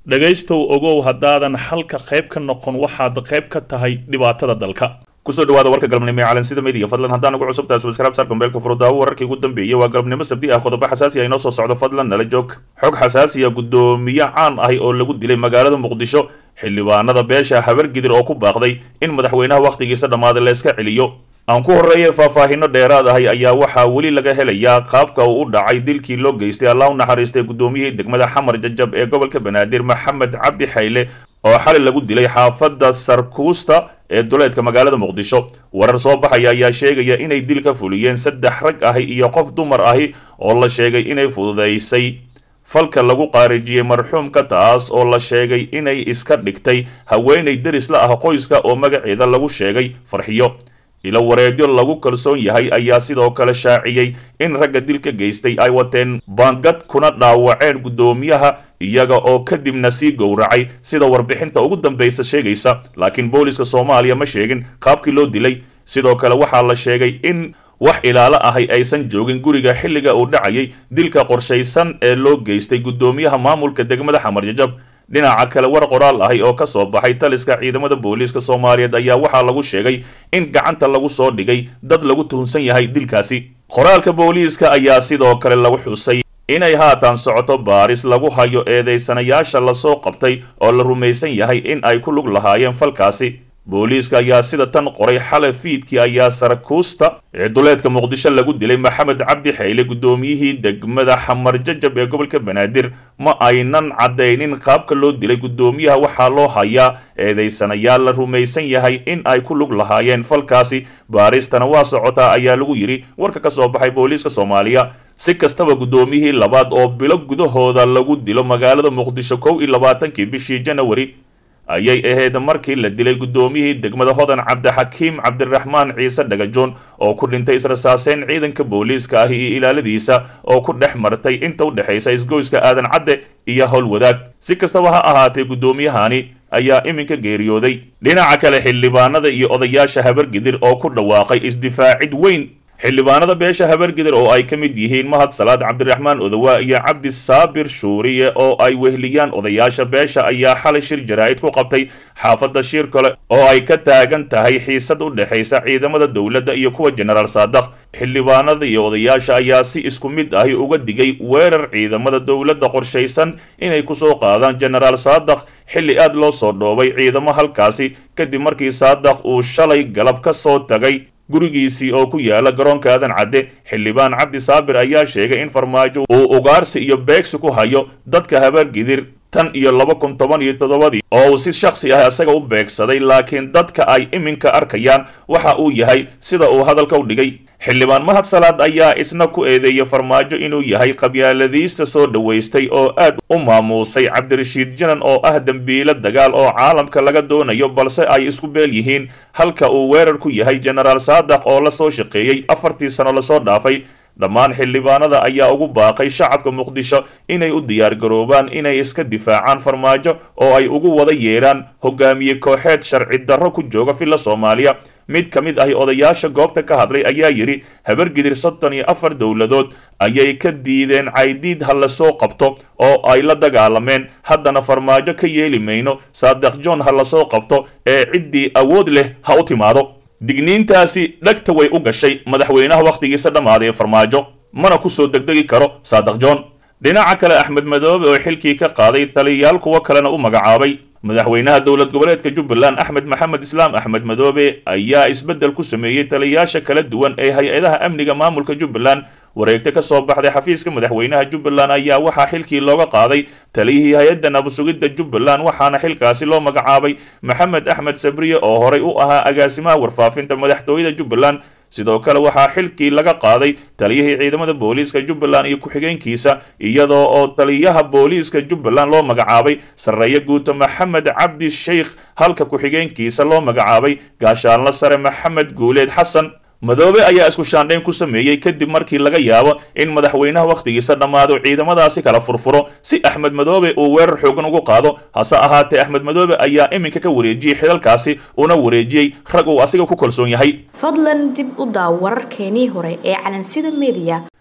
dhegaystow ogow haddaadan xalka qayb ka noqon waxaad qayb ka tahay dhibaatada dalka kusoo dhawaada warka galabnimo ee calansida media fadlan haddaan ugu cusub tahay subscribe saar kombeelka furudaawo wararkii ugu dambeeyey waa galabnimo sabdi ah qodobo xasaasi ah inoo soo socdo fadlan nala joog xog xasaasi ah guddoomiye caan ahi oo lagu dilay magaalada muqdisho xildhibaanada beesha habargidir oo ku baaqday in madaxweynaha wakhtigiisa dhammaaday la iska celiyo aan ku horreeyay faahfaahino dheeraad ahay ayaa waxaa weli laga helayaa qaabka uu u dhacay dilkii loo geystay allah u naxariistay guddoomiyihii degmada xamar jajab ee gobolka banaadir maxamed cabdi xayle oo xali lagu dilay xaafadda sarkuusta ee duleedka magaalada muqdisho warar soo baxaya ayaa sheegaya inay dil ka fuliyeen saddex rag ahi iyo qof dumar ahi oo la sheegay inay fududaysay falka lagu qaarijiyey marxuumka taas oo la sheegay inay iska dhigtay haweenay deris la ah qoyska oo magaceeda lagu sheegay farxiyo ilo wareedyo lagu kalsoon yahay ayaa sidoo kale shaaciyey in ragga dilka geystay ay wateen baangad kuna dhaawaceen guddoomiyaha iyaga oo kadibna sii gowracay sida warbixinta ugu dambaysa sheegaysa laakiin booliska soomaaliya ma sheegin qaabkii loo dilay sidoo kale waxaa la sheegay in wax ilaalo ahay aysan joogin guriga xilliga uu dhacayay dilka qorshaysan ee loo geystay guddoomiyaha maamulka degmada xamar jajab dhinaca kale war qoraal ahi oo ka soo baxay taliska ciidamada booliiska soomaaliyeed ayaa waxaa lagu sheegay in gacanta lagu soo dhigay dad lagu tuhunsan yahay dilkaasi qoraalka booliiska ayaa sidoo kale lagu xusay inay haatan socoto baaris lagu hayo eedaysanayaasha lasoo qabtay oo la rumaysan yahay in ay ku lug lahaayeen falkaasi booliiska ayaa sida tan qoray xalay fiidkii ayaa sarakuusta ee duleedka muqdisho lagu dilay maxamed cabdi xayle guddoomiyihii degmada xamar jajab ee gobolka banaadir ma aynan caddaynin qaabka loo dilay guddoomiyaha waxaa loo hayaa eedaysanayaal la rumaysan yahay in ay ku lug lahaayeen falkaasi baaristana waa socotaa ayaa lagu yidhi warka ka soo baxay booliiska soomaaliya si kastaba guddoomiyihii labaad oo bilo gudahooda lagu dilo magaalada muqdisho kow iyo labaatankii bishii janawari ayay ahayd markii la dilay guddoomiyihii degmada hodan cabdixakiim cabdiraxmaan ciise dhagajoon oo ku dhintay israsaaseyn ciidanka booliiska ahi iyo ilaaladiisa oo ku dhex martay inta u dhexaysa isgoyska aadan cadde iyo howlwadaag si kastaba ha ahaatee guddoomiyahani ayaa iminka geeriyooday dhinaca kale xildhibaanada iyo odayaasha habargidir oo ku dhawaaqay isdifaacid weyn xildhibaanada beesha habargidir oo ay ka mid yihiin mahad salaad cabdiraxmaan odowa iyo cabdi saabir shuuriye oo ay wehliyaan odayaasha beesha ayaa xalay shir jaraa'id ku qabtay xaafadda shir kale oo ay ka taagan tahay xiisad u dhexaysa ciidamada dowladda iyo kuwa jenaraal saadaq xildhibaanada iyo odayaasha ayaa si isku mid ahi uga digay weerar ciidamada dowladda qorshaysan inay kusoo qaadaan jenaraal saadaq xilli aad loo soo dhoobay ciidamo halkaasi kadib markii saadaq uu shalay galab ka soo tagay gurigiisii oo ku yaala garoonka aadan cadde xildhibaan cabdi saabir ayaa sheegay in farmaajo uu ugaarsi iyo beegsi ku hayo dadka habaargidir tan iyo laba kun toban iyo toddobadii oo uu si shakhsi ah isaga u beegsaday laakiin dadka ay iminka arkayaan waxa uu yahay sida uu hadalka u dhigay xildhibaan mahad salaad ayaa isna ku eedeeyay farmaajo inuu yahay qabyaaladiista soo dhowaystay oo aad u maamuusay cabdirashiid janan oo ah dembiilo dagaal oo caalamka laga doonayo balse ay isku beel yihiin halka uu weerar ku yahay jenaraal saadaq oo la soo shaqeeyey afartii sano lasoo dhaafay dhammaan xildhibaanada ayaa ugu baaqay shacabka muqdisho inay u diyaargaroobaan inay iska difaacaan farmaajo oo ay ugu wada yeedhaan hogaamiye kooxeed sharci darro ku jooga villa soomaaliya mid ka mid ahi odayaasha goobta ka hadlay ayaa yidhi habargidir soddon iyo afar dowladood ayay ka diideen caydiid ha la soo qabto oo ay la dagaalameen haddana farmaajo ka yeeli mayno saadaq john ha lasoo qabto ee ciddii awood leh ha u timaado digniintaasi dhegta way u gashay madaxweynaha wakhtigiisa dhammaaday ee farmaajo mana ku soo degdegi karo saadaq john dhinaca kale axmed madoobe oo xilkii ka qaaday taliyayaal kuwo kalena u magacaabay madaxweynaha dowlad goboleedka jubbaland axmed maxamed islaam axmed madoobe ayaa isbeddel ku sameeyey taliyayaasha kala duwan ee hay-adaha amniga maamulka jubbaland wareegta ka soo baxday xafiiska madaxweynaha jubbaland ayaa waxaa xilkii looga qaaday taliyihii hay-adda nabasugidda jubbaland waxaana xilkaasi loo magacaabay maxamed axmed sabriye oo horay u ahaa agaasimaha warfaafinta madaxtooyada jubbaland sidoo kale waxaa xilkii laga qaaday taliyihii ciidamada booliiska jubbaland iyo ku-xigeenkiisa iyadoo oo taliyaha booliiska jubbaland loo magacaabay sarreeye guuto maxamed cabdi sheikh halka ku-xigeenkiisa loo magacaabay gaashaanla sare maxamed guuleed xasan madoobe ayaa isku shaandhayn ku sameeyey kadib markii laga yaabo in madaxweynaha wakhtigiisa dhammaado ciidamadaasi kala furfuro si axmed madoobe uu weerar xoogan ugu qaado hase ahaatee axmed madoobe ayaa iminka ka wareejiyey xilalkaasi una wareejiyey rag uu asiga ku kalsoon yahay fadlan dib u daaw wararkeenii hore ee calansida mediya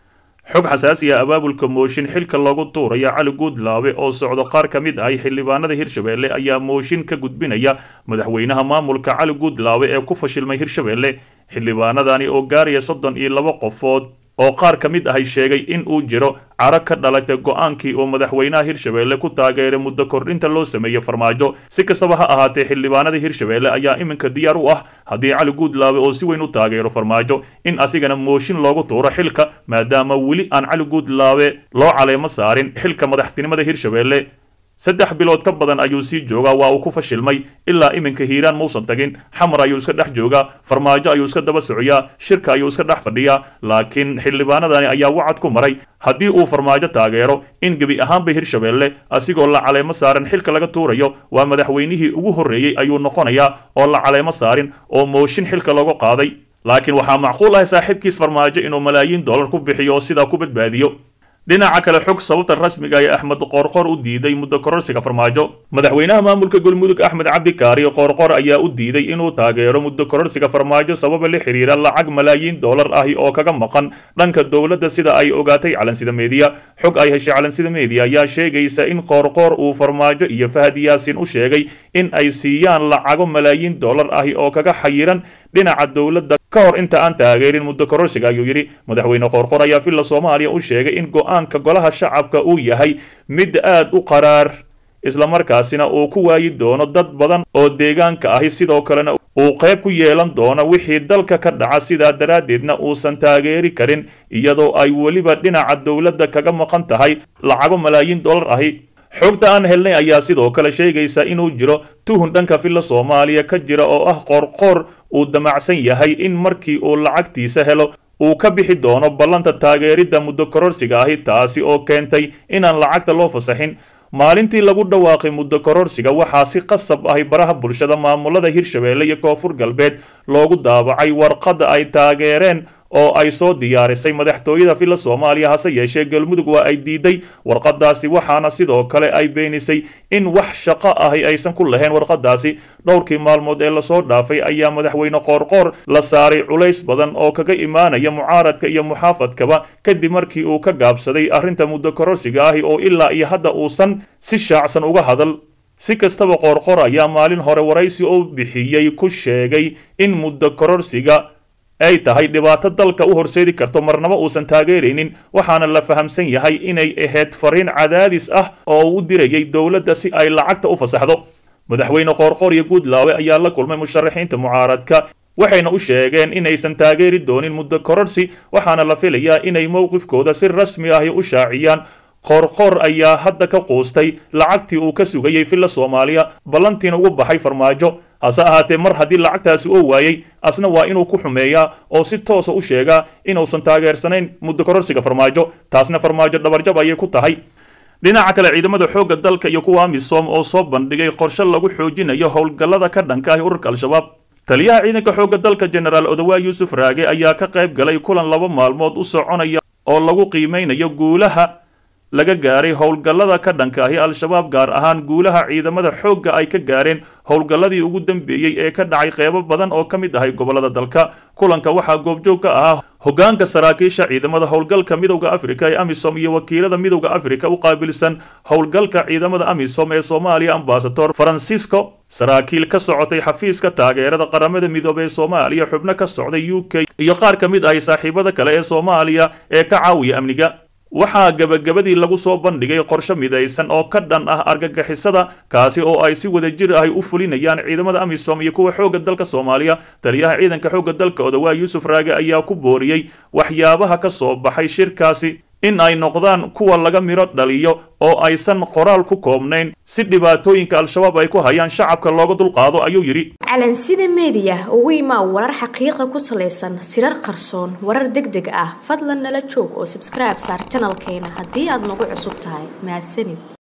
xog xasaasi ah abaabulka mooshin xilka loogu tuuraya cali guudlaabe oo socdo qaar ka mid ahay xildhibaanada hirshabeelle ayaa mooshin ka gudbinaya madaxweynaha maamulka cali guudlaabe ee ku fashilmay hirshabeelle xildhibaanadani oo gaaraya soddon iyo laba qofood oo qaar ka mid ahay sheegay in uu jiro caro ka dhalatay go-aankii oo madaxweynaha hirshabeelle ku taageeray muddo kordhinta loo sameeyey farmaajo si kastaba ha ahaatee xildhibaanada hirshabeelle ayaa iminka diyaar u ah haddii cali guudlaabe oo si weyn u taageero farmaajo in asigana mooshin loogu tuuro xilka maadaama weli aan cali guudlaabe loo caleemo saarin xilka madaxtinimada hirshabeelle saddex bilood ka badan ayuu sii joogaa waa uu ku fashilmay ilaa iminka hiiraan mausan tagin xamar ayuu iska dhex joogaa farmaajo ayuu iska daba socoyaa shirka ayuu iska dhex fadhiyaa laakiin xildhibaanadani ayaa wacad ku maray haddii uu farmaajo taageero in gebi ahaanba hirshabeelle asigoo la caleemo saaran xilka laga tuurayo waa madaxweynihii ugu horreeyey ayuu noqonayaa oo la caleemo saarin oo mooshin xilka looga qaaday laakiin waxaa macquul ah saaxiibkiis farmaajo inuu malaayiin dollar ku bixiyo oo sidaa ku badbaadiyo dhinaca kale xog sababta rasmiga ee axmed qoorqor u diiday muddo kororsiga farmaajo madaxweynaha maamulka galmudug axmed cabdikaari qoorqor ayaa u diiday inuu taageero muddo kororsiga farmaajo sababa la xiriira lacag malaayiin dollar ahi oo kaga maqan dhanka dowladda sida ay ogaatay calansida meediya xog ay heshay calansida meediya ayaa sheegaysa in qoorqoor uu farmaajo iyo fahad yaasin u sheegay in ay siiyaan lacago malaayiin dollar ahi oo kaga xayiran dhinaca dowladda ka hor inta aan taageerin muddo kororsiga ayuu yidhi madaxweyne qoorqor ayaa villa soomaaliya u sheegay in go-aanka golaha shacabka uu yahay mid aad u qaraar islamarkaasina uu ku waayi doono dad badan oo deegaanka ahi sidoo kalena uu qayb ku yeelan doono wixii dalka ka dhaca sidaa daraaddeedna uusan taageeri karin iyadoo ay weliba dhinaca dowladda kaga maqan tahay lacago malaayiin dollar ahi xogta aan helnay ayaa sidoo kale sheegaysa inuu jiro tuhun dhanka villa soomaaliya ka jira oo ah qoorqoor uu damacsan yahay in markii uu lacagtiisa helo uu ka bixi doono ballanta taageeridda muddo kororsiga ahi taasi oo keentay inaan lacagta loo fasaxin maalintii lagu dhawaaqay muddo kororsiga waxaa si qasab ahi baraha bulshada maamulada hirshabeelle iyo koonfur galbeed loogu daabacay warqadda ay taageereen oo ay soo diyaarisay madaxtooyada villa soomaaliya hase yeeshee galmudug waa ay diiday warqadaasi waxaana sidoo kale ay beenisay in wax shaqo ahi aysan ku lahayn warqadaasi dhowrkii maalmood ee lasoo dhaafay ayaa madaxweyne qoorqoor la saaray culays badan oo kaga imaanaya mucaaradka iyo muxaafadkaba kadib markii uu ka gaabsaday arrinta muddo kororsiga ahi oo ilaa iyo hadda uusan si shaacsan uga hadal si kastaba qoorqoor ayaa maalin hore waraysi oo bixiyey ku sheegay in muddo kororsiga ay tahay dhibaato dalka u horseedi karto marnaba uusan taageeraynin waxaana la fahamsan yahay inay ahayd fariin cadaadis ah oo uu u dirayay dowladda si ay lacagta u fasaxdo madaxweyne qoorqoor iyo guudlaawe ayaa la kulmay musharaxiinta mucaaradka waxayna u sheegeen inaysan taageeri doonin muddo kororsi waxaana la filayaa inay mowqifkooda si rasmi ahi u shaaciyaan qoorqoor ayaa hadda ka quustay lacagtii uu ka sugayay villa soomaaliya ballantiina ugu baxay farmaajo hase ahaatee mar haddii lacagtaasi oo waayey asna waa inuu ku xumeeyaa oo si toosa u sheegaa inuusan taageersanayn muddo kororsiga farmaajo taasna farmaajo dhabarjab ayay ku tahay dhinaca kale ciidamada xoogga dalka iyo kuwa amisom oo soo bandhigay qorshe lagu xoojinayo howlgallada ka dhanka ah ururka al-shabaab taliyaha ciidanka xoogga dalka jenaraal odawaa yuusuf raage ayaa ka qayb galay kulan laba maalmood u soconaya oo lagu qiimeynayo guulaha laga gaaray howlgallada ka dhanka ahi al-shabaab gaar ahaan guulaha ciidamada xoogga ay ka gaareen howlgalladii ugu dambeeyey ee ka dhacay qeybo badan oo ka mid ahay gobollada dalka kulanka waxaa goobjoog ka ahaa hoggaanka saraakiisha ciidamada howlgalka midowda afrika ee amisom iyo wakiilada midowda afrika u qaabilsan howlgalka ciidamada amisom ee soomaaliya ambasador francisco saraakiil ka socotay xafiiska taageerada qaramada midoobey ee soomaaliya xubno ka socday u k iyo qaar ka mid ahay saaxiibada kale ee soomaaliya ee ka caawiya amniga waxaa gebagabadii lagu soo bandhigay qorshe midaysan oo ka dhan ah argagixisada kaasi oo ay si wadajir ahi u fulinayaan ciidamada amisom iyo kuwa xoogga dalka soomaaliya taliyaha ciidanka xoogga dalka odawaa yuusuf raage ayaa ku booriyey waxyaabaha ka soo baxay shirkaasi in ay noqdaan kuwa laga midho dhaliyo oo aysan qoraal ku koobnayn si dhibaatooyinka al-shabaab ay ku hayaan shacabka looga dulqaado ayuu yidhi calansida meediya ugu imaa warar xaqiiqa ku salaysan sirar qarsoon warar deg deg ah fadlan nala joog oo sabskribe saar janalkeena haddii aad nagu cusub tahay mahadsanid